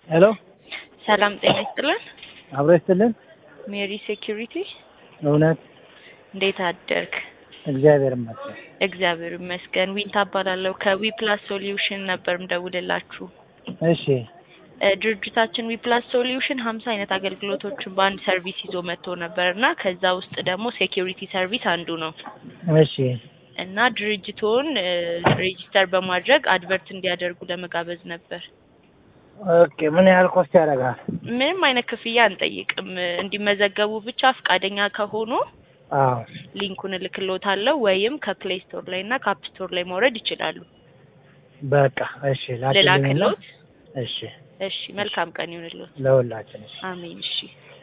ሄሎ ሰላም ጤና ይስጥልን። አብሮ ይስጥልን። ሜሪ ሴኪሪቲ እውነት እንዴት አደርክ? እግዚአብሔር ይመስገን። እግዚአብሔር ይመስገን። ዊንታ እባላለሁ ከዊ ፕላስ ሶሉሽን ነበር ምደውልላችሁ። እሺ እ ድርጅታችን ዊ ፕላስ ሶሉሽን ሀምሳ አይነት አገልግሎቶችን በአንድ ሰርቪስ ይዞ መጥቶ ነበር እና ከዛ ውስጥ ደግሞ ሴኪሪቲ ሰርቪስ አንዱ ነው እሺ እና ድርጅቶን ሬጂስተር በማድረግ አድቨርት እንዲያደርጉ ለመጋበዝ ነበር። ኦኬ። ምን ያህል ኮስት ያደርጋል? ምንም አይነት ክፍያ አንጠይቅም። እንዲመዘገቡ ብቻ ፈቃደኛ ከሆኑ አዎ ሊንኩን እልክሎታለሁ ወይም ከፕሌይ ስቶር ላይ እና ከአፕ ስቶር ላይ ማውረድ ይችላሉ። በቃ እሺ። ላክልኝና ልላክሎት? እሺ እሺ፣ መልካም ቀን ይሁንልዎት። ለሁላችን እሺ። አሜን። እሺ